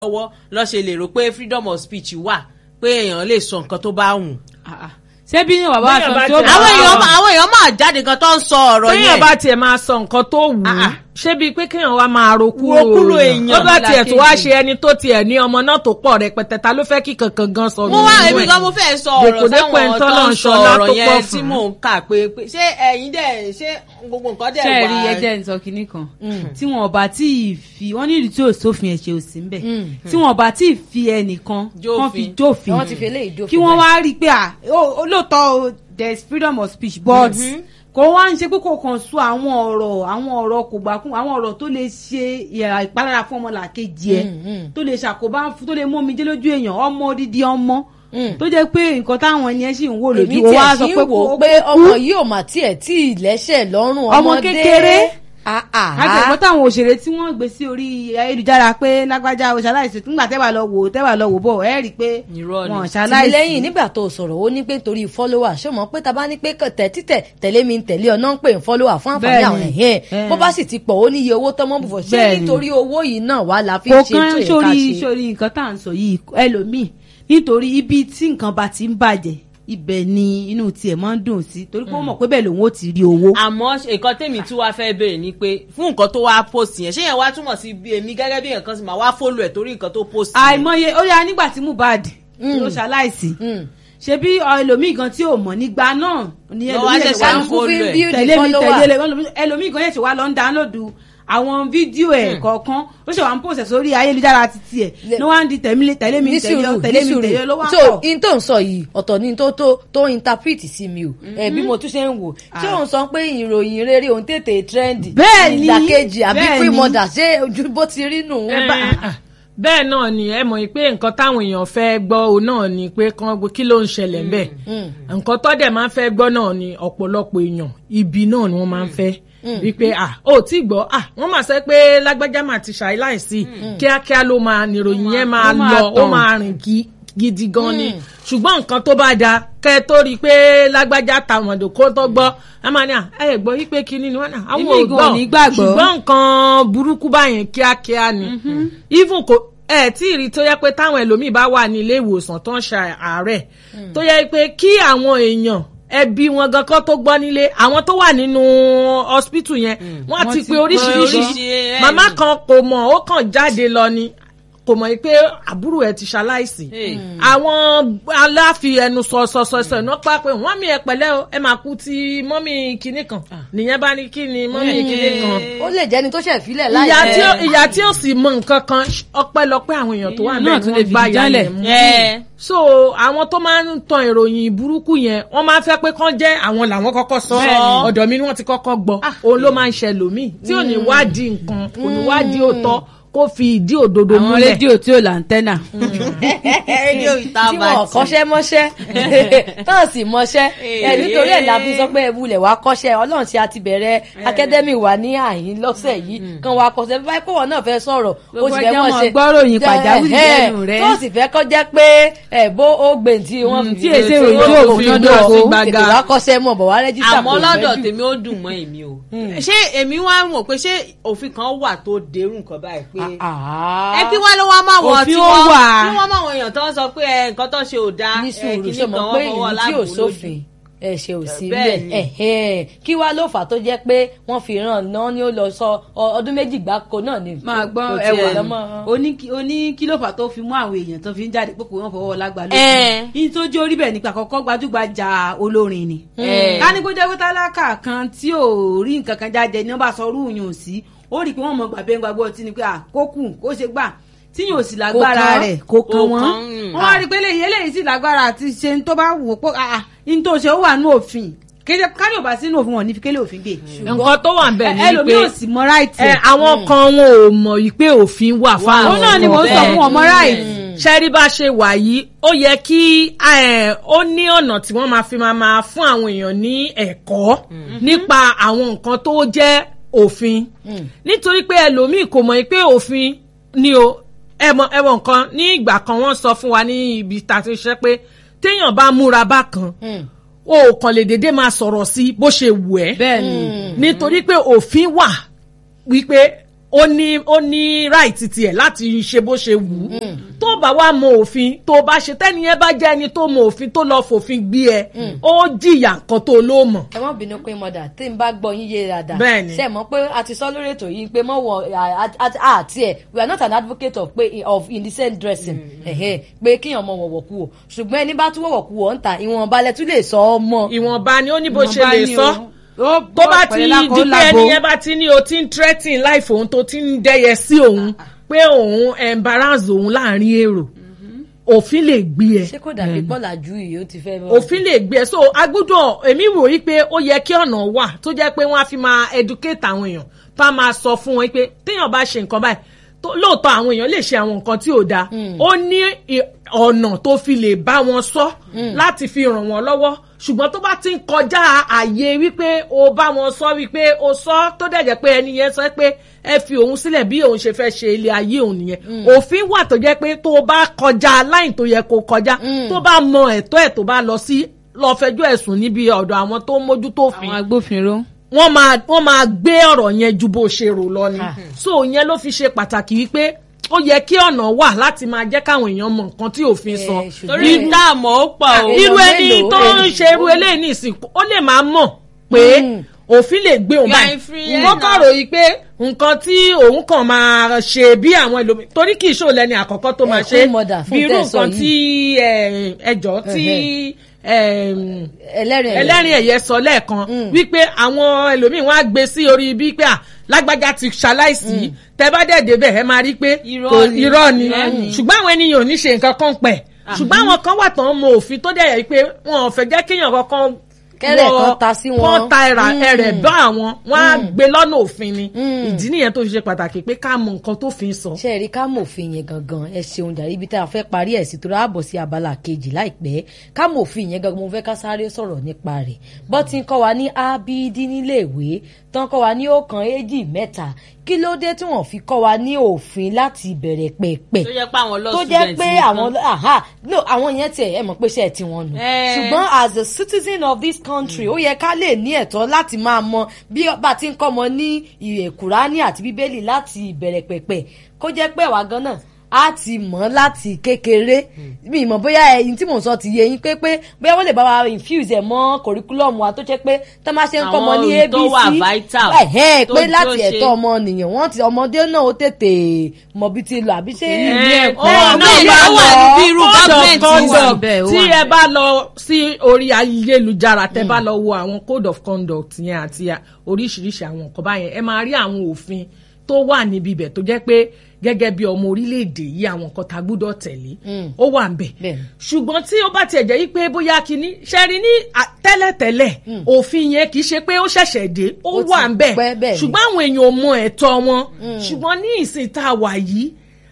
lọ́wọ́ lọ́ ṣe lè rò pé freedom of speech wà pé èèyàn lè sọ nǹkan tó bá wù. ṣé bí bàbá Béèyàn sọ bá tí ó tẹ̀- bá àwọn èèyàn máa- àwọn èèyàn máa jáde gan tó ń sọ ọ̀rọ̀ téèyàn yẹn. bá tiẹ̀ máa sọ nǹkan tó wù ú Ah, ah. ṣé bíi pé kéèyàn wá máa ro kúrò Ro kúrò èèyàn. ó bá tiẹ̀ tó wá Ọmọlàkejì. ṣe ẹni tó tiẹ̀ ní ọmọ náà tó pọ̀ rẹpẹtẹ ta ló fẹ́ kí kankan gan sọ mo wá nínú èmi ẹ̀? gan mo fẹ́ sọ ọ̀rọ̀ Dèpòdépò ẹni sáwọn tó tó lọ́n ń sọ ṣọlá ọ̀rọ̀ tó yẹn pọ̀ tí fún. mò ń kà pé pé ṣé ẹ̀yin dẹ̀ ṣé gbogbo nǹkan dẹ̀ ṣe wà. rí ẹjẹ ń sọ kinní kan tí wọn bá tí ì fi wọn ní ìlú tí ò sófin ẹ̀ṣẹ̀ ò sí ń bẹ̀ tí wọn bá tí ì fi ẹnìkan Jófin. kán fi jófin wọ́n ti fi eléyìí dófin kí wọ́n wá rí i pé à ó- ó lóòótọ́ o, there is freedom of speech but kò wá ń ṣe pé kò kàn sọ àwọn ọ̀rọ̀ àwọn ọ̀rọ̀ kò gbà kún àwọn ọ̀rọ̀ tó lè ṣe ìyà- ìpalára fún ọmọlàkejì ẹ̀ tó lè ṣàkóbá fún tó lè mú omijé lójú èèyàn ọmọ odidi ọmọ tó jẹ́ pé nǹkan táwọn ẹni ẹ̀ sì ń wò lójú èmi ó wá tiẹ̀ sọ sí pé ń wò ó kó- pé kó ọmọ kú. yìí ò mà tiẹ̀ tí ì lẹ́sẹ̀ lọ́rùn Ọmọ ọmọdé kékeré. Ah, ah, àtẹ̀gbọ́n táwọn òṣèré tí wọ́n gbé sí orí ayélujára pé lágbájá o ṣaláìsí nígbà tẹ́wà lọ wò tẹ́wà lọ wò bọ̀ ẹ́ rí i pé Irọ́ ni. wọ́n tìmí ṣaláìsí. lẹ́yìn nígbà tó sọ̀rọ̀ ó ní pé torí fọ́lọ́wà ṣé o mọ̀ pé ta bá ní pé kàn tẹ̀ títẹ̀ tẹ̀lé mi ń tẹ̀lé ọ náà ń pè ń fọ́lọ́wà fún àǹfààní Bẹ́ẹ̀ni. àwọn ẹ̀yìn ẹ̀ Ẹ̀. bó bá sì ti pọ̀ ó níye owó tọ́mọ́ bùfọ̀ ṣé Bẹ́ẹ̀ni. nítorí owó yìí náà wà la fi ń kò ṣe tó kán yẹ ká sórí ṣe. sórí nǹkan tá à ń sọ yìí ẹlòmíì nítorí ibi tí nǹkan bá ti ń bàjẹ́ ibẹ̀ ni inú tiẹ̀ máa ń dùn sí torí pé ó mọ̀ pé bẹ́ẹ̀ lòun ó ti rí owó. àmọ́ nǹkan tèmi tí wàá fẹ́ béèrè ni pé fún nǹkan tó wá post yẹn ṣé yẹn wá túmọ̀ sí bí èmi gẹ́gẹ́ bí nǹkan sì máa wá fólò ẹ̀ torí nǹkan tó post yẹn. àìmọye ó yá nígbà tí Mohbad ló ṣaláìsí Mm. ṣebí ẹlòmíì gan tí ò mọ̀ nígbà náà ni Ló wá ẹlòmíì ṣẹ̀ṣẹ̀ ṣẹ̀ṣẹ̀ ń wá ń kálukú fi ń follow ẹ̀. build tẹ̀lé mi follower. tẹ̀lé lẹ ẹlòmíì gan yẹn ṣe wá lọ ń dáńlódù àwọn fídíò ẹ̀ kọ̀ọ̀kan ó ṣe wá ń pòṣẹ̀ sórí ayélujára títí ẹ̀ Le- ló wá ń di tẹ̀mí tẹ̀lé mi ní tẹ̀lé ọ sùúrù tẹ̀lé ní mi sùúrù tẹ̀lé ọ ló wá so pọ̀. in tó ń sọ yìí ọ̀tọ̀ ni tó tó tó interpret sí mi o ẹ bí mo tún ṣe ń wò ṣé òun sọ pé ìròyìn rere òun tètè trend Bẹ́ẹ̀ni, ìdàkejì àbí bẹ́ẹ̀ni. free mother ṣé ojú bó ti rí nù. Ẹ bá- ah, bẹ́ẹ̀ náà ni ẹ mọ̀ pé nǹkan táwọn èèyàn fẹ́ gbọ́ o náà ni pé kán gbọ́ kí ló ń ṣẹlẹ̀ ńbẹ̀ nǹkan tó dẹ̀ máa ń fẹ́ gbọ́ náà ni ọ̀pọ̀lọpọ̀ èèyàn ibi náà ni wọ́n máa ń fẹ́ wípé ah ó tí gbọ́ ah wọ́n máa sọ pé lágbájá máa ti ṣàìláìsí kíákíá ló máa níròyìn yẹn máa ó máa lọ ó tàn. máa rìn kí gidi gan ni ṣùgbọ́n nǹkan tó bá da kẹ́ ẹ tó rí i pé lágbájá tàmọ̀dò kó tó gbọ́ ẹ máa ní à ẹ gbọ́ yí pé kinní ni wọ́n náà àwọn Èmi ò gan ò ní gbàgbọ́. ṣùgbọ́n nǹkan burúkú báyẹn kíákíá ni even kò ẹ tí ì rí tó yẹ pé táwọn ẹlòmíì bá wà ní ilé ìwòsàn tó ń ṣe àárẹ̀ tó yẹ pé kí àwọn èèyàn ẹbí wọn gan kan tó gbọ́ nílé àwọn tó wà nínú hospital yẹn wọ́n Wọ́n ti ti pe gbọ́ oríṣiríṣi oríṣiríṣi, màmá ẹni. kan kò mọ̀ ó kàn jáde lọ ni kò mọ̀ pé àbúrò ẹ̀ ti ṣaláìsí Hey. àwọn aláfi ẹnu sọ sọ sọ sọ iná pa pé wọ́n mi ẹ pẹ̀lẹ́ o ẹ máa kú ti mọ́mì kinní kan nìyẹn bá ní kí ni mọ́mì kinní kan ó lè jẹ́ni tó ṣẹ̀ fílẹ̀ láì ìyá tí ó ìyá tí ó sì mọ nǹkan kan ọpẹ́lọpẹ́ àwọn èèyàn tó wà Èèyàn bẹ́ẹ̀ náà tí tún lè wọ́n gbá fìdí ya jálẹ̀. yẹn mú ẹ so àwọn tó máa ń tan ìròyìn burúkú yẹn wọ́n máa ń fẹ́ pé kán jẹ́ àwọn làwọn kọ́kọ́ sọ Bẹ́ẹ̀ni. ọ̀dọ̀ mi ni wọ́n ti kọ́kọ́ gbọ́ òun ló máa ń ṣẹlòmíì tí ò ní wádìí nǹkan kò ní wádìí òótọ́ kó fi ìdí òdodo àwọn múlẹ̀ rédíò tí ò láńtẹ́nà. rédíò ìta tí wọn bàtì. kọ́ṣẹ́ mọ́ṣẹ́ tán sì mọ́ṣẹ́ ẹ nítorí ẹ̀ la fi sọ pé ẹ wulẹ̀ wá kọ́ṣẹ́ ọlọ́run tí a ti bẹ̀rẹ̀ akadẹ́mì wa ní àyín lọ́sẹ̀ yìí kan wá kọ́ṣẹ́ bí báyìí kọ́wọ́ náà fẹ́ sọ̀rọ̀ ó Gbogbo sì fẹ́ ẹjọ́ mọ̀ mọ̀ ṣe gbọ́ròyìn pàjáwìrì Ẹ, lẹ́nu rẹ̀. tó sì fẹ́ kọ́ jẹ́ pé ẹ bó ó gbè tí wọ́n Mm, fi tí fi èsè ṣe ìròyìn ó tí ò fi múná dùn dóko. ọ́, tètè wá kọ́ṣẹ́ mọ̀ bọ̀ wá rẹ́jísítà àmọ́ kò lọ́dọ̀ pẹ́ jù. tèmi ó dùn mọ́ èmi o ṣé èmi wá mọ̀ pé ṣé òfin kan wà tó dérú nǹkan báyìí pé Ah. ẹ kí wá ló wá máa wọ̀ Òfin tí ó wọ́n wà. tí wọ́n máa wọ̀ èèyàn tó ń sọ pé ẹ, nǹkan tó ṣe ò dáa ní ẹ, sùúrù kinní ṣe kan mọ̀ wọ́n pé fọwọ́ ìlú tí ò láàbò lójú. sófin ẹ̀ṣẹ̀ ò sí Bẹ́ẹ̀ bẹ́ẹ̀ ni. ẹ̀hẹ́n. kí wá ló fà tó jẹ́ pé wọ́n fi ràn náà ni ó lọ sọ ọ- ọdún méjì gbáko náà ni. máa gbọ́ kò tiẹ̀ ẹwà lọ́mọ- oní kílòfà tó fi mú àwọn èèyàn tó fi ń jáde pé kò wọ́n fọwọ́ lágbà Ẹ̀. lójú yìí tó jó rí bẹ́ẹ̀ nípa àkọ́kọ́ gbajúgbajà olórin ni Ẹ̀. ká ní kó jẹ́ pé tálákà kan tí ò rí nǹkan kan jáde ní wọ́n bá sọ orú yùn sí ó rí i pé wọ́n mọ gbàgbé gbàgbọ́ ọtí ni pé à kó kù kó ṣe gbà tí yóò sì lágbára kàn. rẹ̀ kó kan Kò wọ́n kàn, mm. wọ́n wá rí i pé eléyìí eléyìí sì lágbára àti ṣe ń tó bá wù ó pé àà ní tó ṣe ó wà ní òfin kéde ká ní ò bá sínú òfin wọn ní fi kélé òfin gbé nǹkan tó wà bẹ́ẹ̀ ni ẹlòmíì ò pé sì mọ ráìtì ẹ, àwọn kan wọn ò mọ̀ yìí pé òfin wà fáwọn òun náà ni mò ń sọ fún ọmọ ráìtì ṣẹ́rí bá ṣe wà yìí ó yẹ kí ẹ, ó ní ọ̀nà tí wọ́n máa fi máa máa fún àwọn èèyàn ní ẹ̀kọ́ nípa àwọn nǹkan tó jẹ́ òfin nítorí pé ẹlòmíì kò mọ̀ pé òfin ni o ẹmọ ẹwọ nǹkan ní ìgbà kan wọ́n sọ fún wa ní ibi tá a ti ṣe pé téèyàn bá múra bákan o kàn lè dédé máa sọ̀rọ̀ sí bó ṣe wù ẹ́ bẹ́ẹ̀ ni nítorí pé òfin wà wípé ó ní ó ní right tiẹ̀ láti ṣe bó ṣe wù ú tó bá wá mọ òfin tó bá ṣe tẹ́niyẹn bá jẹ́ ẹni tó mọ òfin tó lọ fòfin gbé ẹ ó jìyà nǹkan tó ló mọ̀. ẹ má bínú pé mọ̀dà tí n bá gbọ́ yín yé dáadáa Bẹ́ẹ̀ni. ṣe mọ̀ pé a ti sọ lórí ètò yìí pé mọ̀ wọ àti ẹ̀ we are not an advocate of pé of indecent dressing ẹ̀hẹ́, pé kíyàn mọ wọ̀wọ̀ kú o ṣùgbọ́n ẹni bá tún wọ̀wọ̀ kú o ń ta ìwọ̀nba lẹ tún lè sọ ọ mọ́. ìwọ̀nba ni ó ní bó ṣe Ìwọ̀nba lè ni sọ o. Ó tó bá bọ́ ti pẹ̀lú lákọ̀ọ́ di pé lábo. ẹni yẹn bá ti ní o ti ń threatening life òun tó ti ń dẹ́yẹ sí òun pé òun embarrass òun láàrin èrò òfin lè gbé ẹ ṣé kò dàbí pọ́làjú yìí ó ti fẹ́ bọ́. òfin lè gbé ẹ so agbúdọ̀ èmi wò yí pé ó yẹ kí ọ̀nà wà tó jẹ́ pé wọ́n á fi máa educate àwọn èèyàn tó á máa sọ fún wọn pé téèyàn bá ṣe nǹkan báyìí tó- lóòótọ́ àwọn èèyàn lè ṣe àwọn nǹkan tí ò dáa ó ní i- ọ̀nà tó fi lè bá wọn sọ láti fi ràn wọ́n lọ́wọ́ ṣùgbọ́n tó bá ti ń kọjá àyè wípé o bá wọn sọ wípé o sọ tó dẹ̀ jẹ́ pé ẹni yẹn sọ pé ẹ fi òun sílẹ̀ bí òun ṣe fẹ́ ṣe ilé ayé òun nìyẹn òfin wà tó jẹ́ pé tó o bá kọjá láì tó yẹ kó kọjá tó bá mọ ẹ̀tọ́ ẹ̀ tó bá lọ sí lọ fẹjọ́ ẹ̀sùn níbi ọ̀dọ̀ àwọn tó ń mójútó òfin àwọn agbófinró. wọ́n máa wọ́n máa gbé ọ̀rọ̀ yẹn ju bó ṣe rò lọ ni so yẹn ló fi ṣe pàtàkì wípé ó yẹ kí ọ̀nà wà láti máa jẹ́ káwọn èèyàn mọ nǹkan tí òfin sọ Eh, ṣùgbọ́n- torí dáàmú ó pọ̀ o. Èèyàn irú ẹni mélòó, tó ń èèyàn ṣe irú eléyìí ní ìsìnkú ó lè máa mọ̀ pé òfin lè gbé òun You are báyìí inferior wọ́n kàn now. ròyìn pé nǹkan tí òun kàn máa ṣe bí àwọn ẹlòmíì torí kì í ṣòro lẹ́ni àkọ́kọ́ tó máa Eh, ṣe queen mother, fún bí irú tẹ́ ẹ sọ nǹkan tí ẹjọ́ tí em, ẹlẹ́rìn ẹ̀yẹ. ẹlẹ́rìn ẹ̀yẹ sọ lẹ́ẹ̀kan wípé àwọn ẹlòmíín wọn á gbé sí orí bí pé à lágbájá ti ṣaláìsí tẹ bá dẹ̀ débẹ̀ ẹ máa rí pé Irọ́ kò- ni. irọ́ ni Irọ́ ni. ṣùgbọ́n àwọn ènìyàn ò ní ṣe nǹkan kan pẹ̀ ṣùgbọ́n àwọn kan wà tán mọ òfin tó dẹ̀ yẹ pé wọn ò fẹ́ jẹ́ kéèyàn kankan Kẹ́rẹ̀ wọ- kan ta sí wọn. kán ta ẹ̀rà Mm. ẹ̀rẹ̀ bá àwọn wọn á gbé lọ́nà òfin ni ìdí nìyẹn tó fi ṣe pàtàkì pé ká mọ nǹkan tó fi ń sọ. ṣe é rí ká mòfin yẹn gangan ẹ ṣeun jàre ibi tá a fẹ́ parí ẹ̀ sí tó ráàbọ̀ sí abala kejì láìpẹ́ ká mòfin yẹn gangan mo fẹ́ ká sáré sọ̀rọ̀ nípa rẹ̀ bọ́ ti ń kọ́ wa ní abd níléèwé tán kọ́ wa ní ọ̀kan èjì mẹ́ta kí ló dé tí wọ́n fi kọ́ wa ní òfin láti ìbẹ̀rẹ̀ pẹ̀pẹ̀ tó jẹ́ pé àwọn law tó jẹ́ students pé nìkan. àwọn aha no àwọn yẹn tiẹ̀ ẹ mọ̀ pé ṣe ẹ̀ tí wọ́n nù Eh. ṣùgbọ́n as a citizen of this country ó yẹ ká lè ní ẹ̀tọ́ láti máa mọ bí bá ti ń kọ́ ọmọ ní ìwé kùránì àti bíbélì láti ìbẹ̀rẹ̀ pẹ̀pẹ̀ kó jẹ́ pé àwa gan náà á ti mọ̀ láti kékeré mi ìmọ̀ bóyá ẹyin tí mò ń sọ ti yé yín pé pé bóyá wọ́n lè bá wa infuse ẹ̀ mọ́ curriculum wa tó jẹ́ pé tó máa ṣe ń kọ́ ọmọ ní Àwọn ohun tó abc wà vital, ẹ̀hẹ́ tó pé jó láti ṣe. ẹ̀tọ́ ọmọnìyàn wọ́n ti ọmọdé náà ó tètè mọ̀ bí ti lọ àbí ṣé Eh, ó Ẹ, wà náà ní bá ó wà lọ ní bí irú code of government conduct wà bẹ́ẹ̀, ó tí wà ẹ bá lọ sí orí ayélujára tẹ bá lọ wo àwọn code of conduct yẹn àti à- oríṣiríṣi àwọn nǹkan báyẹn ẹ máa rí àwọn òfin tó wà níbi ibẹ̀ tó jẹ́ pé gẹ́gẹ́ bí ọmọ orílẹ̀-èdè yìí àwọn nǹkan tá a gbúdọ̀ tẹ̀lé ó wà ń bẹ̀ Bẹ́ẹ̀. ṣùgbọ́n tí ó bá tiẹ̀ jẹ́ yí pé bóyá kínní ṣẹ́rí ní à- tẹ́lẹ̀tẹ́lẹ̀ òfin yẹn kì í ṣe pé ó ṣẹ̀ṣẹ̀ dé ó Ó ti wà ń bẹ̀ pẹ́ bẹ́ẹ̀ ni. ṣùgbọ́n àwọn èèyàn ò mọ ẹ̀tọ́ wọn ṣùgbọ́n ní ìsìn tá a wà yìí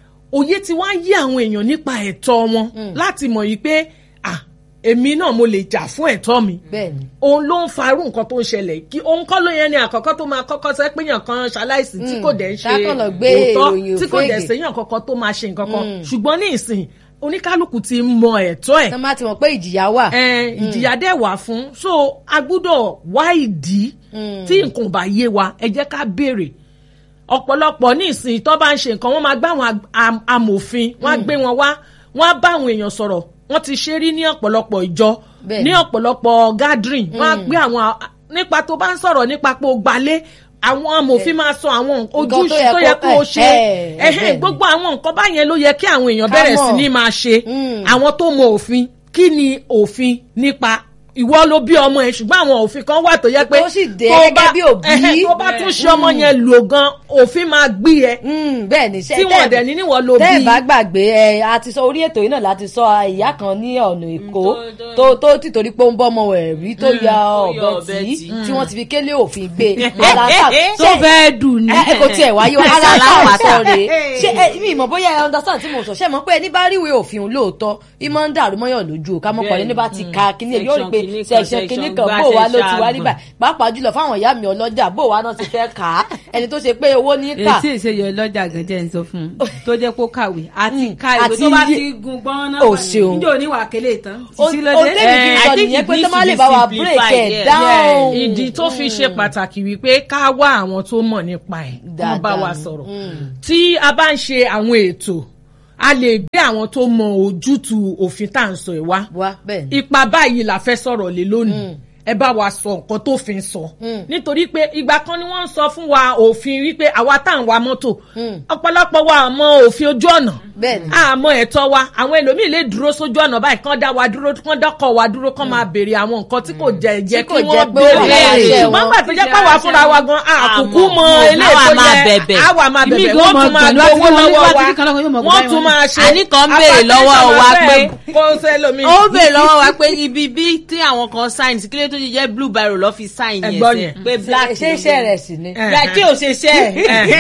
òye ti wá yí àwọn èèyàn nípa ẹ̀tọ́ wọn láti mọ̀ yìí pé ah èmi náà mo lè jà fún ẹ̀tọ́ mi bẹ́ẹ̀ ni òun ló ń farú nǹkan tó ń ṣẹlẹ̀ kí òun kọ́ ló yẹn ni àkọ́kọ́ tó máa kọ́kọ́ sẹ́ pé yàn kan ṣaláìsí tí kò dẹ̀ ń ṣe tákàn lọ gbé òótọ́ ìròyìn tí kò dẹ̀ òfégè. séyàn kankan tó máa ṣe nǹkan kan ṣùgbọ́n ní ìsìn oníkálukú ti mọ ẹ̀tọ́ ẹ̀ tán bá ti mọ̀ pé ìjìyà wà ẹ, ìjìyà dẹ̀ wà fún so a gbúdọ̀ wá ìdí tí nǹkan ò bá yé wa ẹ jẹ́ ká béèrè ọ̀pọ̀lọpọ̀ ní ìsìn tó bá ń ṣe nǹkan wọ́n máa gbá àwọn ag- am- amòfin wọ́n á gbé wọn wá wọ́n á bá àwọn èèyàn sọ̀rọ̀ wọ́n ti ṣe rí ní ọ̀pọ̀lọpọ̀ ìjọ Bẹ́ẹ̀ni. ní ọ̀pọ̀lọpọ̀ gathering wọ́n á gbé àwọn a- nípa tó bá ń sọ̀rọ̀ nípa pé o gbalé àwọn amòfin máa sọ àwọn ojúṣe yẹ tó yẹ kó- kó o ṣe ẹ, ẹ, ẹhẹ́n, bẹ́ẹ̀ni. gbogbo àwọn nǹkan báyẹn ló yẹ kí àwọn èèyàn Ká bẹ̀rẹ̀ sí mọ̀. ní máa ṣe Mm. àwọn tó mọ òfin kí ni òfin nípa ìwọ ló bí ọmọ ẹ ṣùgbọ́n àwọn òfin kan wà tó yẹ pé Tó sì dé tó gẹ́gẹ́ bá- bí òbí. ẹhẹ́n, tó bá tún ṣe ọmọ yẹn lò gan òfin máa gbé ẹ Mm, bẹ́ẹ̀ ni ṣe tí wọn dẹ̀ ní níwọ̀n ló tẹ́ ẹ̀ bí bá gbàgbé ẹ a ti sọ orí ètò yìí náà láti sọ ìyá kan ní ọ̀nà èkó tó- tó tó tìtorí pé ó ń bọ́ ọmọ rẹ̀ rí tó ya tó ọ̀bẹ yọ ọ̀bẹ tí tì. tí wọ́n ti fi kélé òfin gbé Aláǹtà- tó ṣé- fẹ́ dùn ní. ẹ kò tiẹ̀ wáyé o ara Ṣàlàwà tá sọ rèé ṣé ẹ mi ìmọ̀ bóyá ẹ understand tí mo sọ ṣé mọ̀ pé ẹni bá ríwèé òfin lóòótọ́ ìmọ̀ ń dàrú mọ́yàn lójú o ká mọ̀ pọ̀ Bẹ́ẹ̀ni. ẹni bá ti ka kíní ẹ̀ yóò rí pé Kinní kan, section section kìíní kan gbá, bó wa ló ti wá rí section báyìí pàápàá jùlọ fáwọn ìyá mi ọlọ́jà bó wa náà ti fẹ́ kà á ẹni tó ṣe pé owó ní kà èsì ìṣèyọ lọ́jà gànjẹ́ ń sọ fún un tó jẹ́ kó kàwé àti Mm, ka ìwé àti tó bá yí- ti gun gbọ́n náà Ò ṣeun. níjọ́ oníwà kélé tán ó títí ó lóde. tẹ́lẹ̀ kí n Eh, sọ I think nìyẹn it pé tó needs má to lè be bá wa simplified, break ẹ̀ yeah. down. ìdí tó fi ṣe pàtàkì wípé ká wá àwọn tó mọ̀ nípa ẹ̀ kán bá Dáadáa wa ni. sọ̀rọ̀ Mm. tí a bá ń ṣe àwọn ètò a lè gbé àwọn tó mọ ojútùú òfin tá à ń sọ ẹ̀ wá wá bẹ́ẹ̀ ni. ipa báyìí la fẹ́ sọ̀rọ̀ lé lónìí ẹ bá wa sọ nǹkan tó fi ń sọ Mm. nítorí pé ìgbà kan ni wọ́n ń sọ fún wa òfin wípé àwa tá à ń wa mọ́tò Mm. ọ̀pọ̀lọpọ̀ wa àmọ́ òfin ojú ọ̀nà bẹ́ẹ̀ ni. àmọ́ ẹ̀tọ́ wa àwọn ẹlòmíì lè dúró sójú ọ̀nà báyìí kán dá wa dúró kán dọ́kọ̀ wa dúró kán máa béèrè àwọn nǹkan tí kò jẹ́ jẹ́ Tí kò kí jẹ́ wọ́n pé ó wà béèrè lára iṣẹ́ ṣùgbọ́n wọn. gbà tó jẹ́ pé àwa fúnra wa gan àkùkù mọ Àmọ́, eléyìí àwa tó máa yẹ bẹ̀bẹ̀. àwa máa Ìmí bẹ̀bẹ̀ gan wọ́n mọ̀ tún máa pẹ̀lú gbowó àti wọlé lọ́wọ́ wá wa títí kan lọ́kàn yóò mọ̀ wọ́n gbọ́ tún ẹ̀wọ̀n. máa ṣe Àní kan béèrè lọ́wọ́ wa pé- kó sẹ́lómi ó bèèrè lọ́wọ́ wa pé ibi bí tí àwọn kan sign sí kílé tó ti jẹ́ blue biro lọ́ fi sign yẹn Ẹ̀gbọ́n sẹ́ yẹn. pé black ṣé iṣẹ́ rẹ̀ sì ni. Eh. ya kí o ṣe ṣe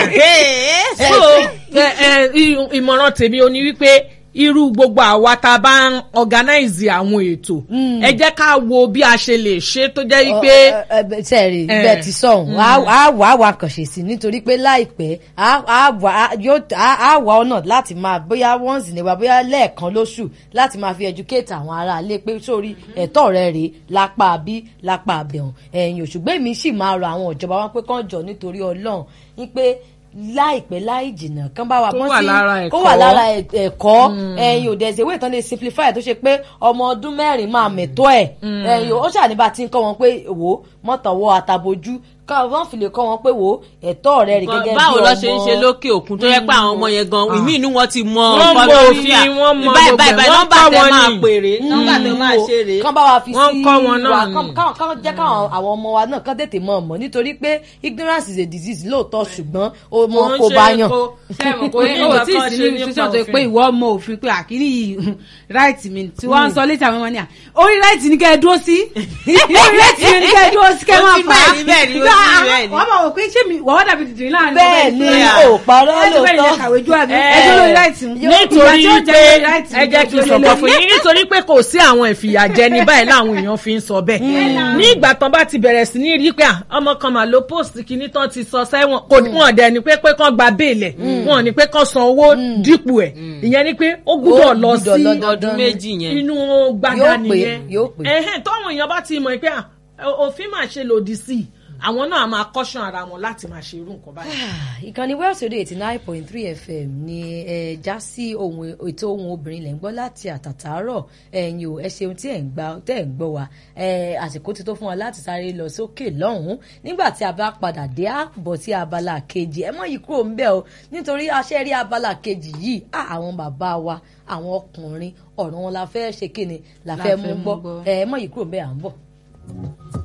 ẹ̀. so ẹ, ẹ, i- ìmọ̀ràn tèmi ò ní wípé irú gbogbo àwa tá a bá ń organize àwọn ètò ẹ jẹ́ ká wo bí a ṣe lè ṣe tó jẹ́ wípé sẹ́ẹ̀rì Eh. bẹ́ẹ̀ ti sọ̀hún á wà á wà kànṣe sí nítorí pé láìpẹ́ á á wà á yóò á á wà ọ̀nà láti máa bóyá once in a while bóyá lẹ́ẹ̀kan lóṣù láti máa fi educate àwọn aráalé pé sórí ẹ̀tọ́ rẹ̀ rèé lápá bí lápá àbẹ̀hùn ẹ̀yìn òṣùgbọ́n èmi sì máa rọ àwọn ìjọba wọn pé kán jọ nítorí ọlọ́run wípé láìpẹ́ láì jìnnà kán bá wa Kó bọ́ wà sí lára kó ẹ̀kọ́. wà lára ẹ̀- ẹ̀kọ́ ẹ̀yin ò dẹ̀sẹ̀ ìwé ìtàn lè simplify tó ṣe pé ọmọ ọdún mẹ́rin máa mẹ̀tọ́ ẹ̀ ẹ̀yin ó ṣàníbà tí ń kọ́ wọn pé wò ó mọ́tàwọ́ àtàbójú ká wọ́n fi lè kọ́ wọn pé wò ó ẹ̀tọ́ rẹ̀ rí gẹ́gẹ́ bí ọmọ báwo lọ ṣe ń ṣe lókè òkun tó yẹ pé àwọn ọmọ yẹn gan ìmí inú wọn ti mọ Wọ́n mọ kọlọ́ríà. òfin, wọ́n mọ báyìí gbogbo ẹ̀, báyìí báyìí wọ́n nọ́mbà kọ́ tẹ wọn máa ni. pèrè nọ́mbà tẹ máa ṣe rèé. kán bá wa fi Wọ́n sí kọ́ wọn náà wa ni. kán- kán kán jẹ́ káwọn àwọn ọmọ wa náà kán tètè mọ̀ mọ̀ nítorí pé ignorance is a disease lóòótọ́ ṣùgbọ́n ó mọ Wọ́n ń kó ṣe bá yàn. kó- sẹ́wọ̀n kò kò ní ní o nǹkan tí kan ì sí ṣe ní nípa institution tó òfin. pé ìwọ mọ òfin pé àkíní yìí right mi tí wọ́n ń sọ létí àwọn ọmọ ní à orí right ni kẹ́ ẹ dúró sí orí right ni kẹ́ ẹ dúró sí kẹ́ ẹ Ó máa ti fà á bẹ́ẹ̀ ni, bẹ́ẹ̀ ni, ó ti Gbá, bẹ́ẹ̀ ni. wọ́n mọ̀ wò pé ṣé mi wọ́n wá dàbí dìdìrín láàrin bẹ́ẹ̀ ni Yeah. ò parọ́ ẹ ti bẹ́ẹ̀ ni lóòótọ́ kàwé ju àbí Eh. ẹjọ́ lórí right mu nítorí Ìgbà tí ó jẹ́ pé lórí right ẹ jẹ́ kí n sọ̀kọ̀ fún yín nítorí pé kò sí àwọn ìfìyàjẹni báyìí láwọn èèyàn fi ń sọ bẹ́ẹ̀ ní ìgbà tán bá ti bẹ̀rẹ̀ sí ní rí pé à, ọmọ kan mà ló post kìíní tán ti sọ sẹ́wọ̀n kò ní wọ́n dẹ̀ ni pé pé kán gba béèlẹ̀ wọ́n ní pé kán san owó dípò ẹ̀ ìyẹn ni pé ó gbúdọ̀ Ó lọ gbúdọ̀ sí lọ ọdún méjì yẹn. inú gbàgà Yóò pé, nìyẹn yóò pé. ẹ̀hẹ́n tọ́wọ́n èèyàn bá ti mọ̀ pé à, òfin máa ṣe lòdì sí i àwọn náà máa kọ́ṣán ara wọn láti máa ṣe irú nǹkan báyìí. ìkànnì Wells Radio eighty nine point three fm ni ẹ já sí ohun ètò ohun obìnrin lẹ́ ń gbọ́ láti àtàtàárọ̀ ẹ̀yin o ẹ ṣeun tí ẹ̀ ń gbà tẹ́ ẹ̀ ń gbọ́ wa ẹ àsìkò ti tó fún wa láti sáré lọ sókè lọ́hùn-ún nígbà tí a bá padà dé á bọ̀ sí abala kejì ẹ mọ̀ yìí kúrò ń bẹ̀ o nítorí aṣẹ́ rí abala kejì yìí á àwọn bàbá wa àwọn ọkùnrin ọ̀rọ̀ wọn la fẹ́ ṣe kíni la La fẹ́ fẹ́ mú mú gbọ́ gbọ́. ẹ mọ̀ yìí kúrò ń bẹ̀ à ń bọ̀.